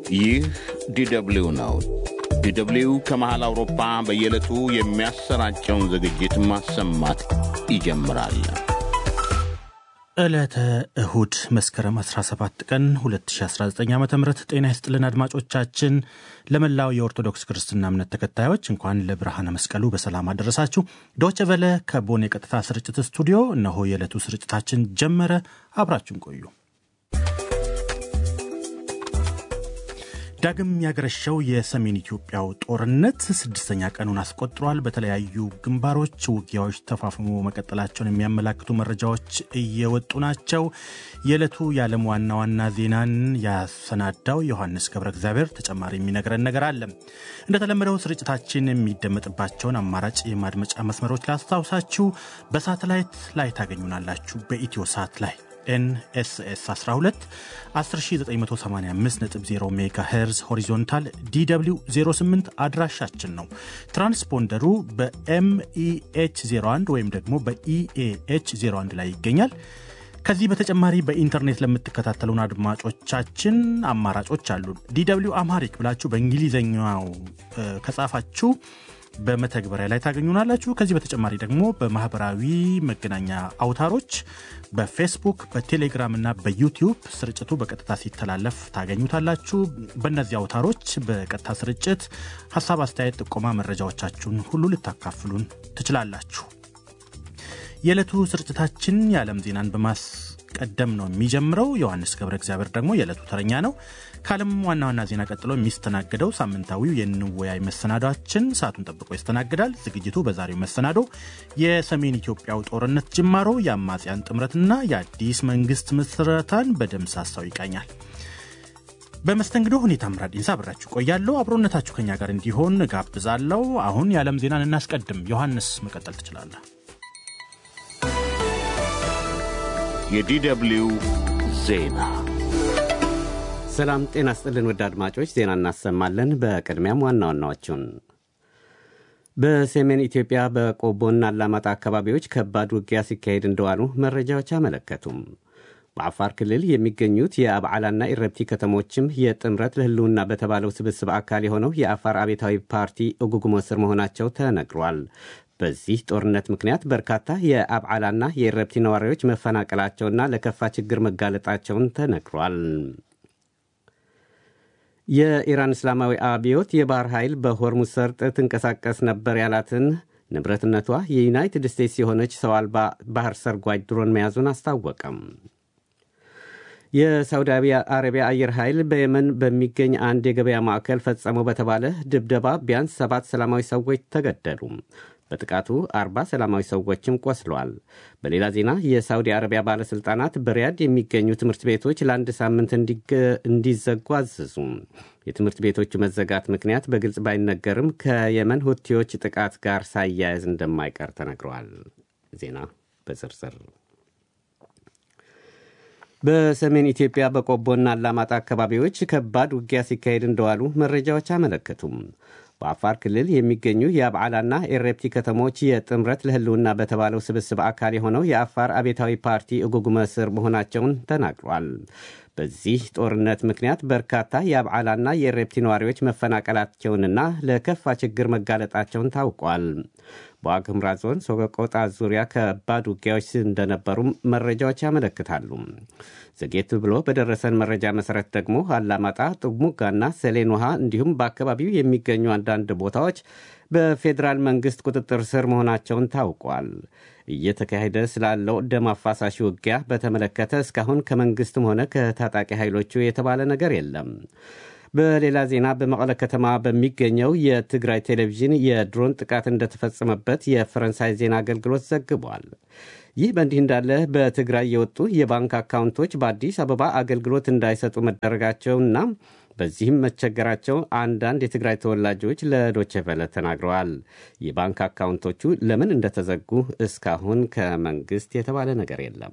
ይህ ዲደብሊው ነው። ዲደብሊው ከመሃል አውሮፓ በየዕለቱ የሚያሰራጨውን ዝግጅት ማሰማት ይጀምራል። ዕለተ እሁድ መስከረም 17 ቀን 2019 ዓ ም ጤና ይስጥልን አድማጮቻችን። ለመላው የኦርቶዶክስ ክርስትና እምነት ተከታዮች እንኳን ለብርሃነ መስቀሉ በሰላም አደረሳችሁ። ዶቸ ቨለ ከቦን የቀጥታ ስርጭት ስቱዲዮ እነሆ የዕለቱ ስርጭታችን ጀመረ። አብራችሁን ቆዩ። ዳግም ያገረሸው የሰሜን ኢትዮጵያው ጦርነት ስድስተኛ ቀኑን አስቆጥሯል። በተለያዩ ግንባሮች ውጊያዎች ተፋፍሞ መቀጠላቸውን የሚያመላክቱ መረጃዎች እየወጡ ናቸው። የዕለቱ የዓለም ዋና ዋና ዜናን ያሰናዳው ዮሐንስ ገብረ እግዚአብሔር ተጨማሪ የሚነግረን ነገር አለ። እንደተለመደው ስርጭታችን የሚደመጥባቸውን አማራጭ የማድመጫ መስመሮች ላስታውሳችሁ። በሳተላይት ላይ ታገኙናላችሁ። በኢትዮ ሳት ላይ ኤንኤስኤስ 12 10985.0 ሜጋ ሄርዝ ሆሪዞንታል ዲw 08 አድራሻችን ነው። ትራንስፖንደሩ በኤምኢኤች 01 ወይም ደግሞ በኢኤኤች 01 ላይ ይገኛል። ከዚህ በተጨማሪ በኢንተርኔት ለምትከታተሉን አድማጮቻችን አማራጮች አሉ። ዲw አምሃሪክ ብላችሁ በእንግሊዝኛው ከጻፋችሁ በመተግበሪያ ላይ ታገኙናላችሁ። ከዚህ በተጨማሪ ደግሞ በማህበራዊ መገናኛ አውታሮች በፌስቡክ፣ በቴሌግራም እና በዩቲዩብ ስርጭቱ በቀጥታ ሲተላለፍ ታገኙታላችሁ። በእነዚህ አውታሮች በቀጥታ ስርጭት ሀሳብ፣ አስተያየት፣ ጥቆማ፣ መረጃዎቻችሁን ሁሉ ልታካፍሉን ትችላላችሁ። የዕለቱ ስርጭታችን የዓለም ዜናን በማስቀደም ነው የሚጀምረው። ዮሐንስ ገብረ እግዚአብሔር ደግሞ የዕለቱ ተረኛ ነው። ከዓለም ዋና ዋና ዜና ቀጥሎ የሚስተናገደው ሳምንታዊው የንወያይ መሰናዷችን ሰዓቱን ጠብቆ ይስተናግዳል። ዝግጅቱ በዛሬው መሰናዶ የሰሜን ኢትዮጵያው ጦርነት ጅማሮ፣ የአማጽያን ጥምረትና የአዲስ መንግስት ምስረታን በደምሳሳው ይቃኛል። በመስተንግዶ ሁኔታ ምራድ ኢንሳ አብራችሁ ቆያለሁ። አብሮነታችሁ ከኛ ጋር እንዲሆን ጋብዛለሁ። አሁን የዓለም ዜናን እናስቀድም። ዮሐንስ መቀጠል ትችላለህ። የዲደብሊው ዜና ሰላም ጤና ስጥልን ውድ አድማጮች፣ ዜና እናሰማለን። በቅድሚያም ዋና ዋናዎቹን በሰሜን ኢትዮጵያ በቆቦና አላማጣ አካባቢዎች ከባድ ውጊያ ሲካሄድ እንደዋሉ መረጃዎች አመለከቱም። በአፋር ክልል የሚገኙት የአብዓላና ኢረብቲ ከተሞችም የጥምረት ለህልውና በተባለው ስብስብ አካል የሆነው የአፋር አቤታዊ ፓርቲ እጉጉሞ ስር መሆናቸው ተነግሯል። በዚህ ጦርነት ምክንያት በርካታ የአብዓላና የኢረብቲ ነዋሪዎች መፈናቀላቸውና ለከፋ ችግር መጋለጣቸውን ተነግሯል። የኢራን እስላማዊ አብዮት የባህር ኃይል በሆርሙዝ ሰርጥ ትንቀሳቀስ ነበር ያላትን ንብረትነቷ የዩናይትድ ስቴትስ የሆነች ሰው አልባ ባህር ሰርጓጅ ድሮን መያዙን አስታወቀም። የሳውዲ አረቢያ አየር ኃይል በየመን በሚገኝ አንድ የገበያ ማዕከል ፈጸመው በተባለ ድብደባ ቢያንስ ሰባት ሰላማዊ ሰዎች ተገደሉ። በጥቃቱ አርባ ሰላማዊ ሰዎችም ቆስለዋል። በሌላ ዜና የሳውዲ አረቢያ ባለሥልጣናት በሪያድ የሚገኙ ትምህርት ቤቶች ለአንድ ሳምንት እንዲዘጉ አዘዙ። የትምህርት ቤቶቹ መዘጋት ምክንያት በግልጽ ባይነገርም ከየመን ሁቲዎች ጥቃት ጋር ሳያያዝ እንደማይቀር ተነግረዋል። ዜና በዝርዝር በሰሜን ኢትዮጵያ በቆቦና አላማጣ አካባቢዎች ከባድ ውጊያ ሲካሄድ እንደዋሉ መረጃዎች አመለከቱም። በአፋር ክልል የሚገኙ የአብዓላና ኤሬፕቲ ከተሞች የጥምረት ለህልውና በተባለው ስብስብ አካል የሆነው የአፋር አቤታዊ ፓርቲ እጉጉመ ስር መሆናቸውን ተናግሯል። በዚህ ጦርነት ምክንያት በርካታ የአብዓላና የኤሬፕቲ ነዋሪዎች መፈናቀላቸውንና ለከፋ ችግር መጋለጣቸውን ታውቋል። በዋግኽምራ ዞን ሶቆጣ ዙሪያ ከባድ ውጊያዎች እንደነበሩም መረጃዎች ያመለክታሉ። ዘጌት ብሎ በደረሰን መረጃ መሰረት ደግሞ አላማጣ፣ ጥሙጋና ሰሌን ውሃ እንዲሁም በአካባቢው የሚገኙ አንዳንድ ቦታዎች በፌዴራል መንግስት ቁጥጥር ስር መሆናቸውን ታውቋል። እየተካሄደ ስላለው ደም አፋሳሽ ውጊያ በተመለከተ እስካሁን ከመንግስትም ሆነ ከታጣቂ ኃይሎቹ የተባለ ነገር የለም። በሌላ ዜና በመቀለ ከተማ በሚገኘው የትግራይ ቴሌቪዥን የድሮን ጥቃት እንደተፈጸመበት የፈረንሳይ ዜና አገልግሎት ዘግቧል። ይህ በእንዲህ እንዳለ በትግራይ የወጡ የባንክ አካውንቶች በአዲስ አበባ አገልግሎት እንዳይሰጡ መደረጋቸውና በዚህም መቸገራቸው አንዳንድ የትግራይ ተወላጆች ለዶቼቨለ ተናግረዋል። የባንክ አካውንቶቹ ለምን እንደተዘጉ እስካሁን ከመንግስት የተባለ ነገር የለም።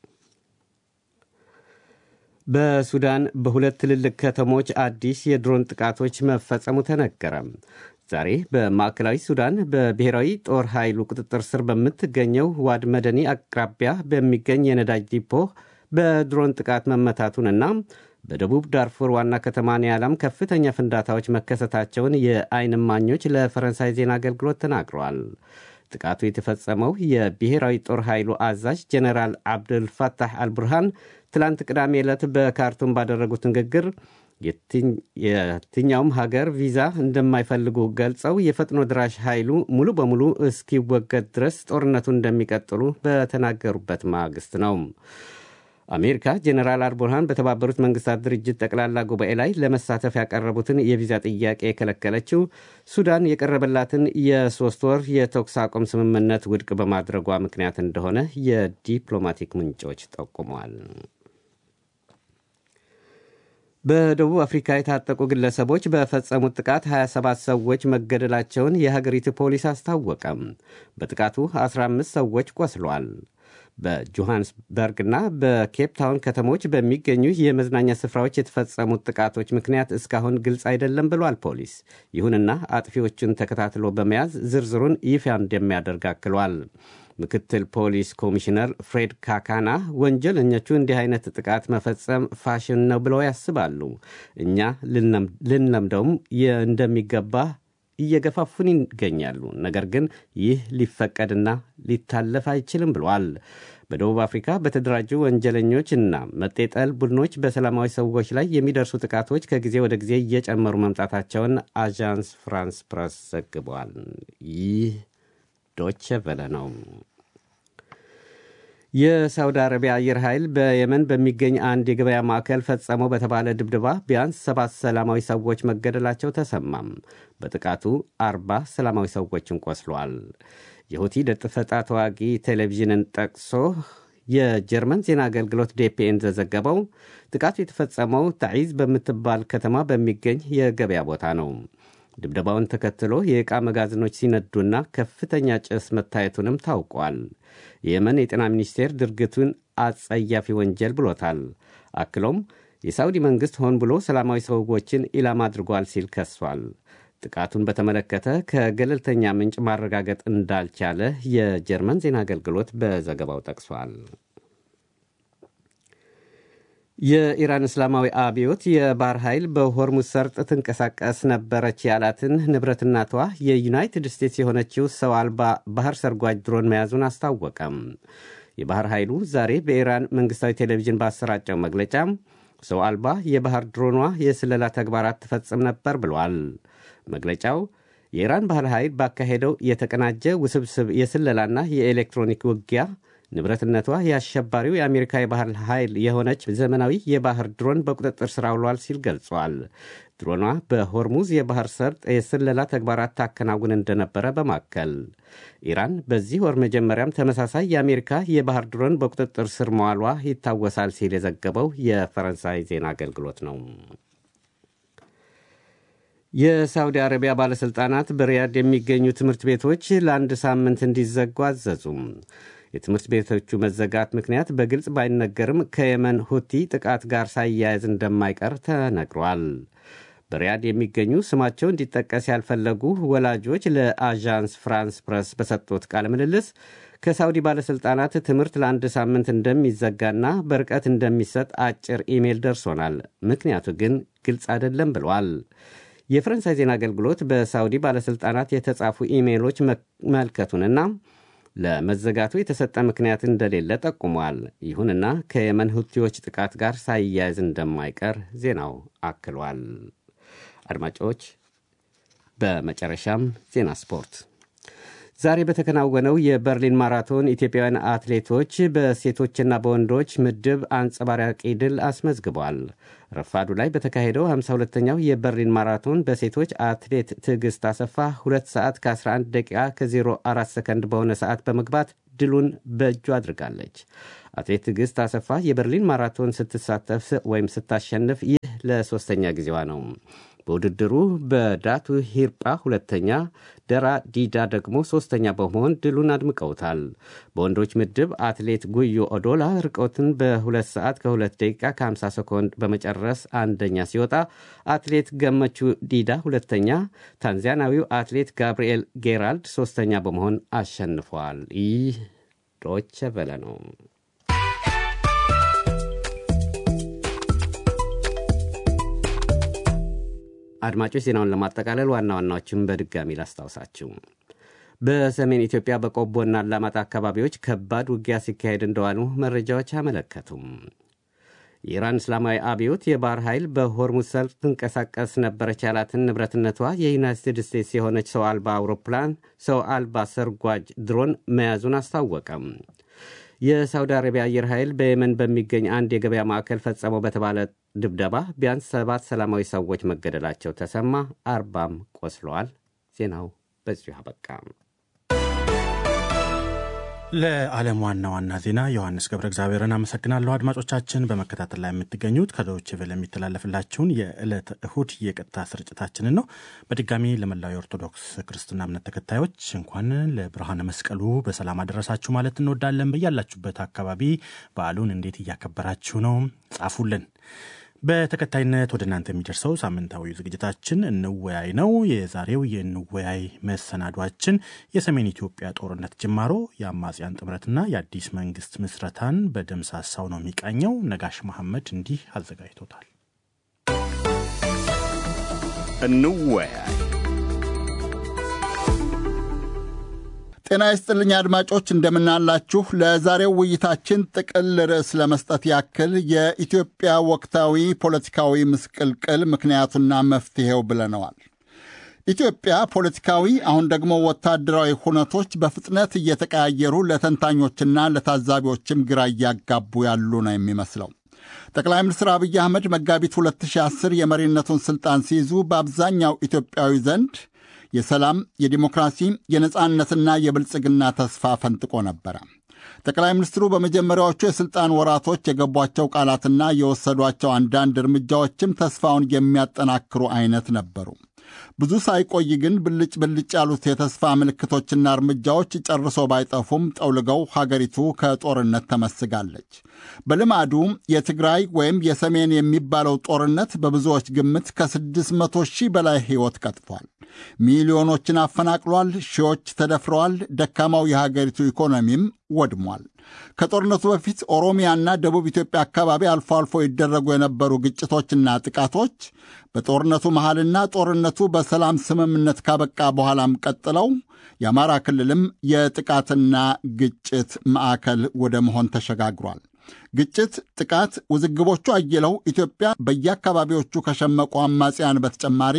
በሱዳን በሁለት ትልልቅ ከተሞች አዲስ የድሮን ጥቃቶች መፈጸሙ ተነገረ። ዛሬ በማዕከላዊ ሱዳን በብሔራዊ ጦር ኃይሉ ቁጥጥር ስር በምትገኘው ዋድ መደኒ አቅራቢያ በሚገኝ የነዳጅ ዲፖ በድሮን ጥቃት መመታቱንና በደቡብ ዳርፉር ዋና ከተማ ኒያላም ከፍተኛ ፍንዳታዎች መከሰታቸውን የዓይን እማኞች ለፈረንሳይ ዜና አገልግሎት ተናግረዋል። ጥቃቱ የተፈጸመው የብሔራዊ ጦር ኃይሉ አዛዥ ጀኔራል አብዱልፋታህ አልቡርሃን ትላንት ቅዳሜ ዕለት በካርቱም ባደረጉት ንግግር የትኛውም ሀገር ቪዛ እንደማይፈልጉ ገልጸው የፈጥኖ ድራሽ ኃይሉ ሙሉ በሙሉ እስኪወገድ ድረስ ጦርነቱን እንደሚቀጥሉ በተናገሩበት ማግስት ነው። አሜሪካ ጀኔራል አልቡርሃን በተባበሩት መንግስታት ድርጅት ጠቅላላ ጉባኤ ላይ ለመሳተፍ ያቀረቡትን የቪዛ ጥያቄ የከለከለችው ሱዳን የቀረበላትን የሶስት ወር የተኩስ አቁም ስምምነት ውድቅ በማድረጓ ምክንያት እንደሆነ የዲፕሎማቲክ ምንጮች ጠቁመዋል። በደቡብ አፍሪካ የታጠቁ ግለሰቦች በፈጸሙት ጥቃት 27 ሰዎች መገደላቸውን የሀገሪቱ ፖሊስ አስታወቀም። በጥቃቱ 15 ሰዎች ቆስሏል። በጆሃንስበርግና በኬፕ ታውን ከተሞች በሚገኙ የመዝናኛ ስፍራዎች የተፈጸሙት ጥቃቶች ምክንያት እስካሁን ግልጽ አይደለም ብሏል ፖሊስ። ይሁንና አጥፊዎቹን ተከታትሎ በመያዝ ዝርዝሩን ይፋ እንደሚያደርግ አክሏል። ምክትል ፖሊስ ኮሚሽነር ፍሬድ ካካና ወንጀለኞቹ እንዲህ አይነት ጥቃት መፈጸም ፋሽን ነው ብለው ያስባሉ። እኛ ልንለምደውም እንደሚገባ እየገፋፉን ይገኛሉ። ነገር ግን ይህ ሊፈቀድና ሊታለፍ አይችልም ብሏል። በደቡብ አፍሪካ በተደራጁ ወንጀለኞች እና መጤጠል ቡድኖች በሰላማዊ ሰዎች ላይ የሚደርሱ ጥቃቶች ከጊዜ ወደ ጊዜ እየጨመሩ መምጣታቸውን አዣንስ ፍራንስ ፕረስ ዘግቧል። ይህ ዶቼ ቨለ ነው። የሳውዲ አረቢያ አየር ኃይል በየመን በሚገኝ አንድ የገበያ ማዕከል ፈጸመው በተባለ ድብደባ ቢያንስ ሰባት ሰላማዊ ሰዎች መገደላቸው ተሰማም። በጥቃቱ አርባ ሰላማዊ ሰዎችን ቆስሏል። የሁቲ ደጥፈጣ ተዋጊ ቴሌቪዥንን ጠቅሶ የጀርመን ዜና አገልግሎት ዴፒኤን ዘዘገበው ጥቃቱ የተፈጸመው ታዒዝ በምትባል ከተማ በሚገኝ የገበያ ቦታ ነው። ድብደባውን ተከትሎ የዕቃ መጋዘኖች ሲነዱና ከፍተኛ ጭስ መታየቱንም ታውቋል። የየመን የጤና ሚኒስቴር ድርጊቱን አጸያፊ ወንጀል ብሎታል። አክሎም የሳውዲ መንግሥት ሆን ብሎ ሰላማዊ ሰዎችን ኢላማ አድርጓል ሲል ከሷል። ጥቃቱን በተመለከተ ከገለልተኛ ምንጭ ማረጋገጥ እንዳልቻለ የጀርመን ዜና አገልግሎት በዘገባው ጠቅሷል። የኢራን እስላማዊ አብዮት የባህር ኃይል በሆርሙዝ ሰርጥ ትንቀሳቀስ ነበረች ያላትን ንብረትናቷ የዩናይትድ ስቴትስ የሆነችው ሰው አልባ ባህር ሰርጓጅ ድሮን መያዙን አስታወቀም። የባህር ኃይሉ ዛሬ በኢራን መንግሥታዊ ቴሌቪዥን ባሰራጨው መግለጫ ሰው አልባ የባህር ድሮኗ የስለላ ተግባራት ትፈጽም ነበር ብሏል። መግለጫው የኢራን ባህር ኃይል ባካሄደው የተቀናጀ ውስብስብ የስለላና የኤሌክትሮኒክ ውጊያ ንብረትነቷ የአሸባሪው የአሜሪካ የባህር ኃይል የሆነች ዘመናዊ የባህር ድሮን በቁጥጥር ስር አውሏል ሲል ገልጿል። ድሮኗ በሆርሙዝ የባህር ሰርጥ የስለላ ተግባራት ታከናውን እንደነበረ በማከል ኢራን በዚህ ወር መጀመሪያም ተመሳሳይ የአሜሪካ የባህር ድሮን በቁጥጥር ስር መዋሏ ይታወሳል ሲል የዘገበው የፈረንሳይ ዜና አገልግሎት ነው። የሳውዲ አረቢያ ባለሥልጣናት በሪያድ የሚገኙ ትምህርት ቤቶች ለአንድ ሳምንት እንዲዘጉ አዘዙም። የትምህርት ቤቶቹ መዘጋት ምክንያት በግልጽ ባይነገርም ከየመን ሁቲ ጥቃት ጋር ሳያያዝ እንደማይቀር ተነግሯል። በሪያድ የሚገኙ ስማቸው እንዲጠቀስ ያልፈለጉ ወላጆች ለአዣንስ ፍራንስ ፕረስ በሰጡት ቃለ ምልልስ ከሳውዲ ባለሥልጣናት ትምህርት ለአንድ ሳምንት እንደሚዘጋና በርቀት እንደሚሰጥ አጭር ኢሜል ደርሶናል፣ ምክንያቱ ግን ግልጽ አይደለም ብሏል። የፈረንሳይ ዜና አገልግሎት በሳውዲ ባለሥልጣናት የተጻፉ ኢሜሎች መመልከቱንና ለመዘጋቱ የተሰጠ ምክንያት እንደሌለ ጠቁሟል። ይሁንና ከየመን ሁቲዎች ጥቃት ጋር ሳይያያዝ እንደማይቀር ዜናው አክሏል። አድማጮች፣ በመጨረሻም ዜና ስፖርት። ዛሬ በተከናወነው የበርሊን ማራቶን ኢትዮጵያውያን አትሌቶች በሴቶችና በወንዶች ምድብ አንጸባራቂ ድል አስመዝግቧል። ረፋዱ ላይ በተካሄደው 52ኛው የበርሊን ማራቶን በሴቶች አትሌት ትዕግስት አሰፋ 2 ሰዓት ከ11 ደቂቃ ከ04 ሰከንድ በሆነ ሰዓት በመግባት ድሉን በእጁ አድርጋለች። አትሌት ትዕግስት አሰፋ የበርሊን ማራቶን ስትሳተፍ ወይም ስታሸንፍ ይህ ለሦስተኛ ጊዜዋ ነው። በውድድሩ በዳቱ ሂርጳ ሁለተኛ፣ ደራ ዲዳ ደግሞ ሦስተኛ በመሆን ድሉን አድምቀውታል። በወንዶች ምድብ አትሌት ጉዮ ኦዶላ ርቀትን በ2 ሰዓት ከ2 ደቂቃ ከ50 ሰኮንድ በመጨረስ አንደኛ ሲወጣ፣ አትሌት ገመቹ ዲዳ ሁለተኛ፣ ታንዛኒያዊው አትሌት ጋብርኤል ጌራልድ ሦስተኛ በመሆን አሸንፏል። ይህ ዶቸ ቨለ ነው። አድማጮች ዜናውን ለማጠቃለል ዋና ዋናዎችን በድጋሚ ላስታውሳችሁ። በሰሜን ኢትዮጵያ በቆቦና አላማጣ አካባቢዎች ከባድ ውጊያ ሲካሄድ እንደዋሉ መረጃዎች አመለከቱም። የኢራን እስላማዊ አብዮት የባህር ኃይል በሆርሙዝ ሰርጥ ትንቀሳቀስ ነበረች ያላትን ንብረትነቷ የዩናይትድ ስቴትስ የሆነች ሰው አልባ አውሮፕላን ሰው አልባ ሰርጓጅ ድሮን መያዙን አስታወቀም። የሳውዲ አረቢያ አየር ኃይል በየመን በሚገኝ አንድ የገበያ ማዕከል ፈጸመው በተባለ ድብደባ ቢያንስ ሰባት ሰላማዊ ሰዎች መገደላቸው ተሰማ፣ አርባም ቆስለዋል። ዜናው በዚሁ አበቃ። ለዓለም ዋና ዋና ዜና ዮሐንስ ገብረ እግዚአብሔርን አመሰግናለሁ። አድማጮቻችን በመከታተል ላይ የምትገኙት ከዶይቼ ቬለ የሚተላለፍላችሁን የዕለተ እሁድ የቀጥታ ስርጭታችንን ነው። በድጋሚ ለመላው የኦርቶዶክስ ክርስትና እምነት ተከታዮች እንኳን ለብርሃነ መስቀሉ በሰላም አደረሳችሁ ማለት እንወዳለን። በያላችሁበት አካባቢ በዓሉን እንዴት እያከበራችሁ ነው? ጻፉልን። በተከታይነት ወደ እናንተ የሚደርሰው ሳምንታዊ ዝግጅታችን እንወያይ ነው። የዛሬው የእንወያይ መሰናዷችን የሰሜን ኢትዮጵያ ጦርነት ጅማሮ፣ የአማጽያን ጥምረትና የአዲስ መንግስት ምስረታን በደምሳሳው ነው የሚቃኘው። ነጋሽ መሐመድ እንዲህ አዘጋጅቶታል። እንወያይ። ጤና ይስጥልኝ አድማጮች፣ እንደምናላችሁ። ለዛሬው ውይይታችን ጥቅል ርዕስ ለመስጠት ያክል የኢትዮጵያ ወቅታዊ ፖለቲካዊ ምስቅልቅል ምክንያቱና መፍትሔው ብለነዋል። ኢትዮጵያ ፖለቲካዊ አሁን ደግሞ ወታደራዊ ሁነቶች በፍጥነት እየተቀያየሩ ለተንታኞችና ለታዛቢዎችም ግራ እያጋቡ ያሉ ነው የሚመስለው። ጠቅላይ ሚኒስትር አብይ አህመድ መጋቢት 2010 የመሪነቱን ሥልጣን ሲይዙ በአብዛኛው ኢትዮጵያዊ ዘንድ የሰላም፣ የዲሞክራሲ፣ የነጻነትና የብልጽግና ተስፋ ፈንጥቆ ነበረ። ጠቅላይ ሚኒስትሩ በመጀመሪያዎቹ የሥልጣን ወራቶች የገቧቸው ቃላትና የወሰዷቸው አንዳንድ እርምጃዎችም ተስፋውን የሚያጠናክሩ አይነት ነበሩ። ብዙ ሳይቆይ ግን ብልጭ ብልጭ ያሉት የተስፋ ምልክቶችና እርምጃዎች ጨርሶ ባይጠፉም ጠውልገው ሀገሪቱ ከጦርነት ተመስጋለች። በልማዱ የትግራይ ወይም የሰሜን የሚባለው ጦርነት በብዙዎች ግምት ከ600 ሺህ በላይ ሕይወት ቀጥፏል። ሚሊዮኖችን አፈናቅሏል። ሺዎች ተደፍረዋል። ደካማው የሀገሪቱ ኢኮኖሚም ወድሟል። ከጦርነቱ በፊት ኦሮሚያና ደቡብ ኢትዮጵያ አካባቢ አልፎ አልፎ ይደረጉ የነበሩ ግጭቶችና ጥቃቶች በጦርነቱ መሃልና ጦርነቱ በሰላም ስምምነት ካበቃ በኋላም ቀጥለው የአማራ ክልልም የጥቃትና ግጭት ማዕከል ወደ መሆን ተሸጋግሯል። ግጭት፣ ጥቃት፣ ውዝግቦቹ አይለው ኢትዮጵያ በየአካባቢዎቹ ከሸመቁ አማጽያን በተጨማሪ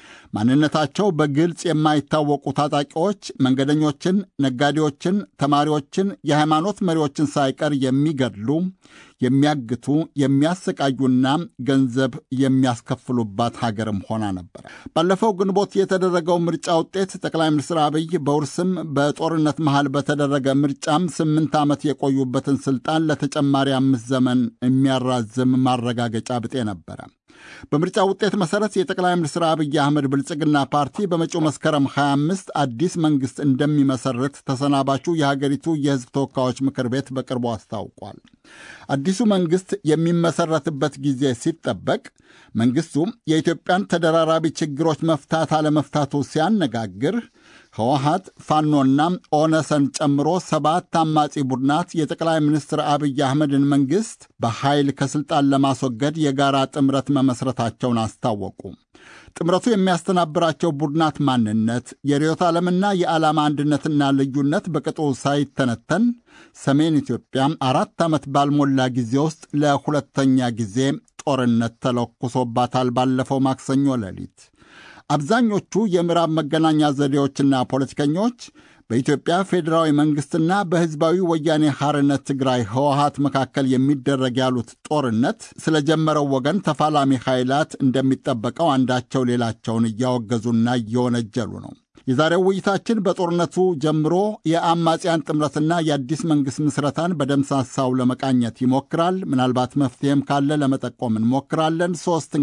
ማንነታቸው በግልጽ የማይታወቁ ታጣቂዎች መንገደኞችን፣ ነጋዴዎችን፣ ተማሪዎችን፣ የሃይማኖት መሪዎችን ሳይቀር የሚገድሉ፣ የሚያግቱ፣ የሚያሰቃዩና ገንዘብ የሚያስከፍሉባት ሀገርም ሆና ነበር። ባለፈው ግንቦት የተደረገው ምርጫ ውጤት ጠቅላይ ሚኒስትር አብይ በውርስም በጦርነት መሃል በተደረገ ምርጫም ስምንት ዓመት የቆዩበትን ስልጣን ለተጨማሪ አምስት ዘመን የሚያራዝም ማረጋገጫ ብጤ ነበረ። በምርጫ ውጤት መሠረት የጠቅላይ ሚኒስትር አብይ አህመድ ብልጽግና ፓርቲ በመጪው መስከረም 25 አዲስ መንግሥት እንደሚመሰርት ተሰናባቹ የሀገሪቱ የሕዝብ ተወካዮች ምክር ቤት በቅርቡ አስታውቋል። አዲሱ መንግሥት የሚመሠረትበት ጊዜ ሲጠበቅ መንግሥቱ የኢትዮጵያን ተደራራቢ ችግሮች መፍታት አለመፍታቱ ሲያነጋግር ህወሀት፣ ፋኖና ኦነሰን ጨምሮ ሰባት አማጺ ቡድናት የጠቅላይ ሚኒስትር አብይ አህመድን መንግሥት በኃይል ከሥልጣን ለማስወገድ የጋራ ጥምረት መመስረታቸውን አስታወቁ። ጥምረቱ የሚያስተናብራቸው ቡድናት ማንነት፣ የርዕዮተ ዓለምና የዓላማ አንድነትና ልዩነት በቅጡ ሳይተነተን ሰሜን ኢትዮጵያ አራት ዓመት ባልሞላ ጊዜ ውስጥ ለሁለተኛ ጊዜ ጦርነት ተለኩሶባታል። ባለፈው ማክሰኞ ሌሊት አብዛኞቹ የምዕራብ መገናኛ ዘዴዎችና ፖለቲከኞች በኢትዮጵያ ፌዴራዊ መንግሥትና በሕዝባዊ ወያኔ ሐርነት ትግራይ ህወሀት መካከል የሚደረግ ያሉት ጦርነት ስለጀመረው ወገን ተፋላሚ ኃይላት እንደሚጠበቀው አንዳቸው ሌላቸውን እያወገዙና እየወነጀሉ ነው። የዛሬው ውይይታችን በጦርነቱ ጀምሮ የአማጽያን ጥምረትና የአዲስ መንግሥት ምስረታን በደምሳሳው ለመቃኘት ይሞክራል። ምናልባት መፍትሔም ካለ ለመጠቆም እንሞክራለን። ሦስት